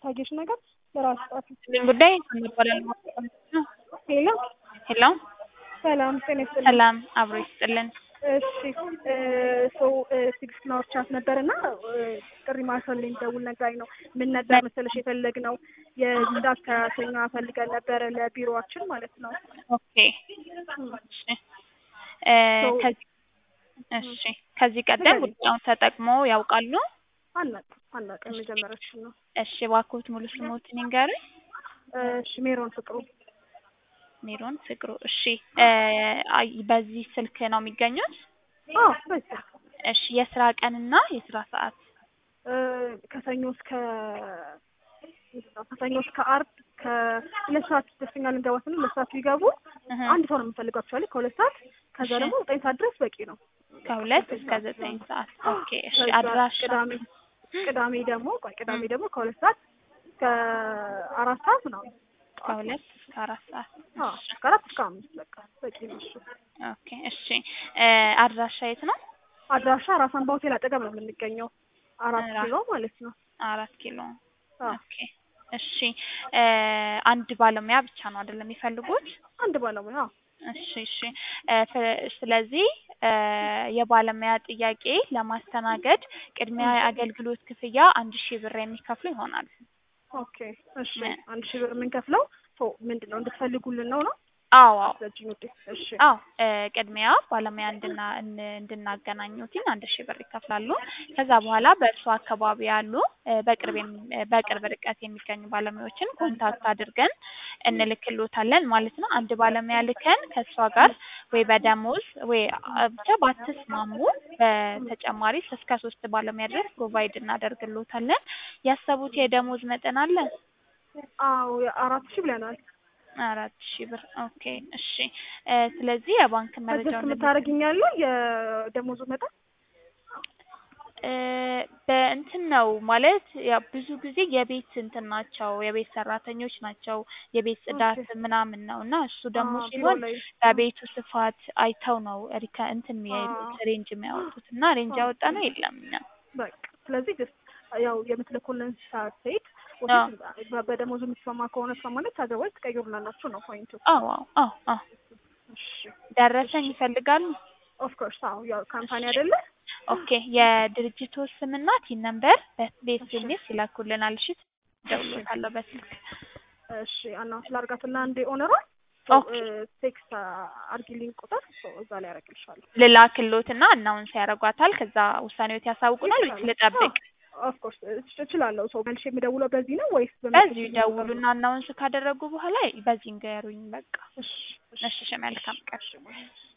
የታየሽ ነገር ለራስ ጻፊ። ምን ጉዳይ እንባላለን? ሄሎ ሄሎ ሰላም ጤና ይስጥልኝ። ሰላም አብሮ ይስጥልን። እሺ ሰው ትዕግስት ናወርቻት ነበር እና ጥሪ ማርሰልኝ ደውል ነግራኝ ነው። ምን ነበር መሰለሽ የፈለግነው የጽዳት ሰራተኛ ፈልገን ነበረ ለቢሮዋችን ማለት ነው። ኦኬ እሺ እ ከዚህ እሺ ከዚህ ቀደም ጉዳዩን ተጠቅሞ ያውቃሉ? አናውቅም አናውቅም የመጀመሪያችን ነው። እሺ እባክዎት ሙሉ ስሞትን ይንገሩኝ? እሺ ሜሮን ፍቅሩ ሜሮን ፍቅሩ። እሺ እ አይ በዚህ ስልክ ነው የሚገኙት? አዎ በዚህ እሺ የስራ ቀንና የስራ ሰዓት? እ ከሰኞ እስከ ከሰኞ እስከ አርብ ከሁለት ሰዓት ደስተኛ ልንገባ ስንል ሁለት ሰዓት ቢገቡ እህ አንድ ሰው ነው የምንፈልገው አክቹዋሊ ከሁለት ሰዓት ከዛ እሺ። ደግሞ ዘጠኝ ሰዓት ድረስ በቂ ነው። ከሁለት እስከ ዘጠኝ ሰዓት። ኦኬ እሺ ከዛ አድራሻ? ቅዳሜ ቅዳሜ ደግሞ ቆይ ቅዳሜ ደግሞ ከሁለት ሰዓት እስከ አራት ሰዓት ምናምን ከሁለት እስከ አራት ሰዓት። አዎ እስከ አራት እስከ አምስት በቃ በቂ ነው እሱ። ኦኬ እሺ እ አድራሻ የት ነው? አድራሻ ራስ አምባ ሆቴል አጠገብ ነው የምንገኘው አራት ራ- ኪሎ ማለት ነው። አራት ኪሎ። አዎ ኦኬ እሺ እ አንድ ባለሙያ ብቻ ነው አይደለም የሚፈልጉት? አንድ ባለሙያ አዎ። እሺ እሺ እ ፍ- ስለዚህ እ የባለሙያ ጥያቄ ለማስተናገድ ቅድሚያ የአገልግሎት ክፍያ አንድ ሺህ ብር የሚከፍሉ ይሆናል። ኦኬ እሺ አንድ ሺህ ብር የምንከፍለው ሶ ምንድን ነው እንድትፈልጉልን ነው ነው? አዎ አዎ ስለዚህ ውዴ እሺ አዎ እ ቅድሚያ ባለሙያ እንድና እን- እንድናገናኙትኝ አንድ ሺህ ብር ይከፍላሉ። ከዛ በኋላ በእርሱ አካባቢ ያሉ እ በቅርብ የሚ- እ በቅርብ ርቀት የሚገኙ ባለሙያዎችን ኮንታክት አድርገን እንልክሎታለን ማለት ነው። አንድ ባለሙያ ልከን ከእሷ ጋር ወይ በደሞዝ ወይ አ- ብቻ ባትስማሙ በተጨማሪ እስከ ሶስት ባለሙያ ድረስ ፕሮቫይድ እናደርግሎታለን። ያሰቡት የደሞዝ መጠን አለ? አዎ አራት ሺህ ብለናል። አራት ሺህ ብር ኦኬ እሺ እ ስለዚህ የባንክ በጀት መረጃውን የምታደርግኛለ የደሞዙ መጠን እ በእንትን ነው ማለት ያው ብዙ ጊዜ የቤት እንትን ናቸው የቤት ሰራተኞች ናቸው የቤት ጽዳት ምናምን ነው እና እሱ ደግሞ አዎ፣ ቢሮ ሲሆን ላይ በቤቱ ስፋት አይተው ነው ሪከ እንትን አዎ። የሚያዩት ሬንጅ የሚያወጡት እና ሬንጅ አዎ። ያወጣ ነው የለም እኛ በቃ ስለዚህ ጀስት ያው የምትልኩልን ሰዓት ሴት አዎ። ወደ በደሞዙ የምትስማማ ከሆነ ስማማለች አዘዋይዝ ትቀይሩላላችሁ ነው ፖይንቱ። አዎ አዎ አዎ አዎ እሺ ደረሰኝ ይፈልጋሉ ኦፍ ኮርስ አዎ ያው ካምፓኒ አይደለ ኦኬ የድርጅቱ ስምና ቲን ነምበር በኤስኤምኤስ ይላኩልናል እሺ እደውልልዎታለሁ በስልክ እሺ አናውንስ ላድርጋትና አንዴ ኦነሯ ኦኬ ቴክስት አርጊልኝ ቁጥር ሶ እዛ ላይ ያደርግልሻለሁ። ልላክልዎትና አናውንስ ያደርጓታል ከዛ ውሳኔዎት ያሳውቁናል ወይስ ልጠብቅ ኦፍ ኮርስ እችላለሁ። ሰው መልሼ የምደውለው በዚህ ነው ወይስ በዚሁ ደውሉና አናውንስ ካደረጉ በኋላ በዚህ ንገሩኝ በቃ እሺ እሺ መልካም ቀን እሺ